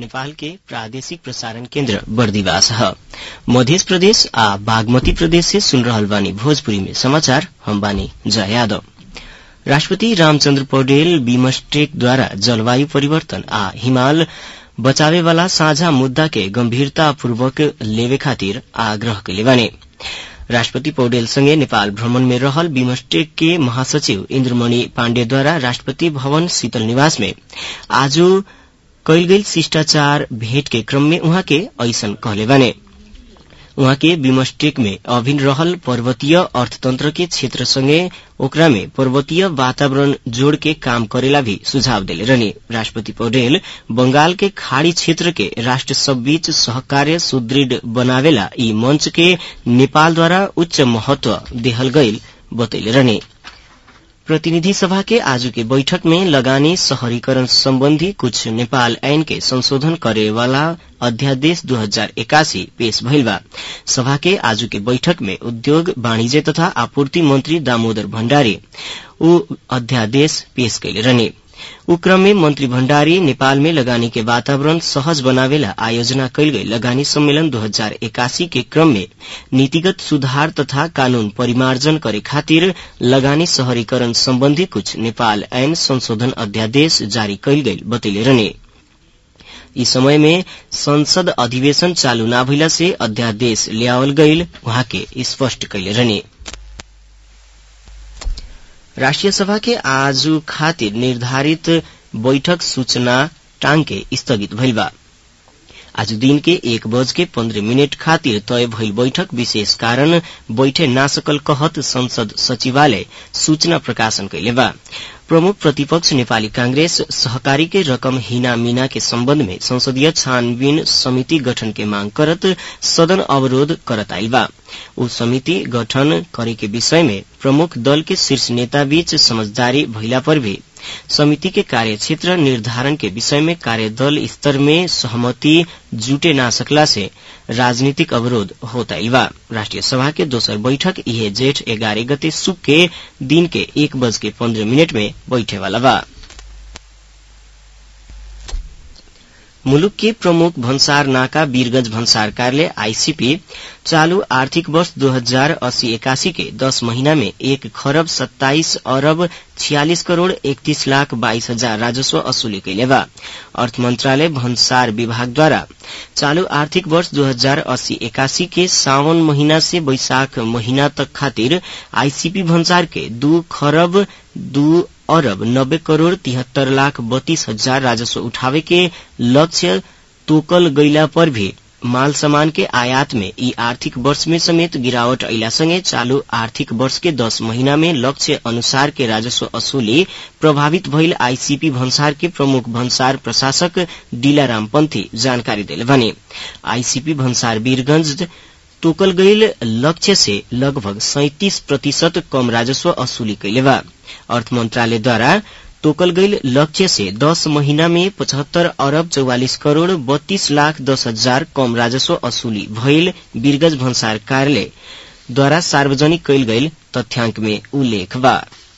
नेपाल के प्रादेशिक प्रसारण केन्द्र बर्दिवास ह मध्य प्रदेश आ बागमती प्रदेश से सुन रहल बानी भोजपुरी में समाचार हम बानी जय यादव राष्ट्रपति रामचन्द्र पौडेल बिमस्टेक द्वारा जलवायु परिवर्तन आ हिमाल बचावे वाला साझा मुद्दा के गंभीरतापूर्वक लेवे खातिर आग्रह कैले बाने राष्ट्रपति पौडेल संगे नेपाल भ्रमण में रहल बिमस्टेक के महासचिव इन्द्रमणि पाण्डेद्वारा राष्ट्रपति भवन शीतल निवास में आज कैल गई शिष्टाचार भेंट के क्रम में उहाँ के ऐसन कहले बाने उहाँ के बिमस्टेक में अभिन रहल पर्वतीय अर्थतंत्र के क्षेत्र संगे ओकरा में पर्वतीय वातावरण जोड़ के काम करेला भी सुझाव देले रहने राष्ट्रपति पौडेल बंगाल के खाड़ी क्षेत्र के राष्ट्र सब बीच सहकार्य सुदृढ़ बनावेला ई मंच के नेपाल द्वारा उच्च महत्व देहल गईल बतैले रहने प्रतिनिधि सभा के आज के बैठक में लगानी शहरीकरण संबंधी कुछ नेपाल ऐन के संशोधन करे वाला अध्यादेश दो हजार इक्यासी पेश भइल बा सभा के आज के बैठक में उद्योग वाणिज्य तथा आपूर्ति मंत्री दामोदर भण्डारी ऊ अध्यादेश पेश कैले रहने ऊ क्रम में मंत्री भण्डारी नेपाल में लगानी के वातावरण सहज बनावेला आयोजना कैल गई लगानी सम्मेलन दो हजार इक्यासी के क्रम में नीतिगत सुधार तथा कानून परिमार्जन करे खातिर लगानी शहरीकरण सम्बन्धी कुछ नेपाल ऐन संशोधन अध्यादेश जारी कैल गई बतैले रहने यी समय में संसद अधिवेशन चालू न भइला से अध्यादेश ल्यावल गईल वहाँ के स्पष्ट कैले रहने राष्ट्रिय सभा के आज खातिर निर्धारित बैठक सूचना टांग के स्थगित भइल बा आज दिन के एक बज के पन्द्रह मिनट खातिर तय भइल बैठक विशेष कारण बैठे ना सकल कहत संसद सचिवालय सूचना प्रकाशन कैले बा प्रमुख प्रतिपक्ष नेपाली कांग्रेस सहकारी के रकम हिना मीना के सम्बन्ध में संसदीय छानबीन समिति गठन के मांग करत सदन अवरोध करत आइल बा उ समिति गठन करे के विषय में प्रमुख दल के शीर्ष नेता बीच समझदारी भइला पर भी समिति के कार्यक्षेत्र निर्धारण के विषय में कार्यदल स्तर में सहमति जुटे ना सकला से राजनीतिक अवरोध होता बा राष्ट्रिय सभा के दोसर बैठक इहे जेठ एगारह गते सुख के दिन के एक बज के पन्द्रह मिनट में बैठे वाला बा मुलुक के प्रमुख भन्सार नाका वीरगंज भन्सार कार्यालय आईसीपी चालू आर्थिक वर्ष दो हजार अस्सी इक्यासी के दस महीना में एक खरब सत्ताईस अरब छियालिस करोड़ इकतीस लाख बाईस हजार राजस्व असुली कैले बा अर्थ मंत्रालय भन्सार विभाग द्वारा चालू आर्थिक वर्ष दो हजार अस्सी इक्यासी के सावन महीना से वैशाख महीना तक खातिर आईसीपी भन्सार के दू खरब दू अरब नब्बे करोड़ तिहत्तर लाख बत्तीस हजार राजस्व उठावे के लक्ष्य तोकल गईला पर भी माल सामान के आयात में ई आर्थिक वर्ष में समेत गिरावट अला संगे चालू आर्थिक वर्ष के दस महीना में लक्ष्य अनुसार के राजस्व असुली प्रभावित भइल आईसीपी भन्सार के प्रमुख भन्सार प्रशासक डीलाराम पंथी जानकारी दिले भने आईसीपी भन्सार वीरगंज तोकल गईल लक्ष्य से लगभग सैतिस प्रतिशत कम राजस्व असुली कैले बा अर्थ मंत्रालय द्वारा तोकल गईल लक्ष्य से दस महीना में पचहत्तर अरब चौवालिस करोड़ बत्तीस लाख दस हजार कम राजस्व असुली भइल वीरगंज भन्सार कार्यालय द्वारा सार्वजनिक कैल गईल तथ्याङ्क में उल्लेख बा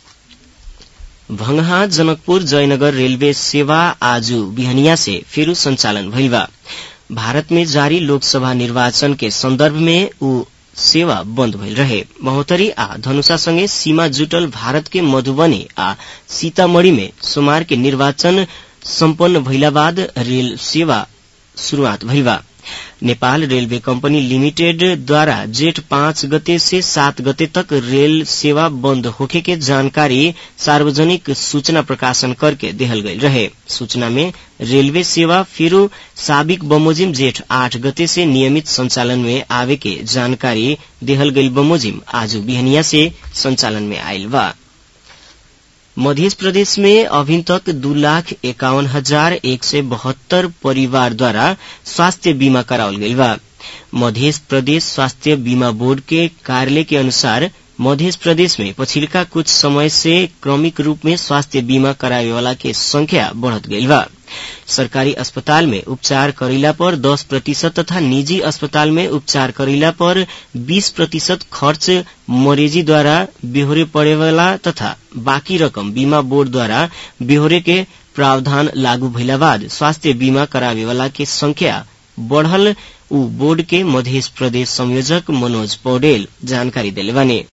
भंगहा जनकपुर जयनगर रेलवे सेवा आज बिहनिया से फेरू संचालन भइल बा भारत में जारी लोकसभा निर्वाचन के संदर्भ में ऊ सेवा बन्द भइल रहे महोत्तरी आ धनुषा सँगै सीमा जुटल भारत के मधुबनी आ सीतामढ़ी में सोमवार के निर्वाचन सम्पन्न भइला बाद रेल सेवा शुरूआत भइल बा नेपाल रेलवे कंपनी लिमिटेड द्वारा जेठ पाँच गते से सात गते तक रेल सेवा बंद होखे के जानकारी सार्वजनिक सूचना प्रकाशन करके देहल गई रहे सूचना में रेलवे सेवा फिर साबिक बमोजिम जेठ आठ गते से नियमित संचालन में आवे के जानकारी देहल गई बमोजिम आज बिहनिया से संचालन में आयल बा मध्य प्रदेश में अभी तक दू लाख एकावन हजार एक सय बहत्तर परिवार द्वारा स्वास्थ्य बीमा करावल गई बा मध्य प्रदेश स्वास्थ्य बीमा बोर्ड के कार्यालय के अनुसार मध्य प्रदेश में पछिल्का कुछ समय से क्रमिक रूप में स्वास्थ्य बीमा करावे वाला के संख्या बढ़त गई बा सरकारी अस्पताल में उपचार करेला पर 10 प्रतिशत तथा निजी अस्पताल में उपचार करेला पर 20 प्रतिशत खर्च मरीजी द्वारा बेहोरे पड़े वाला तथा बाकी रकम बीमा बोर्ड द्वारा बेहोरे के प्रावधान लागू भइला बाद स्वास्थ्य बीमा करावे वाला के संख्या बढ़ल उ बोर्ड के मध्य प्रदेश संयोजक मनोज पौडेल जानकारी दिले बानी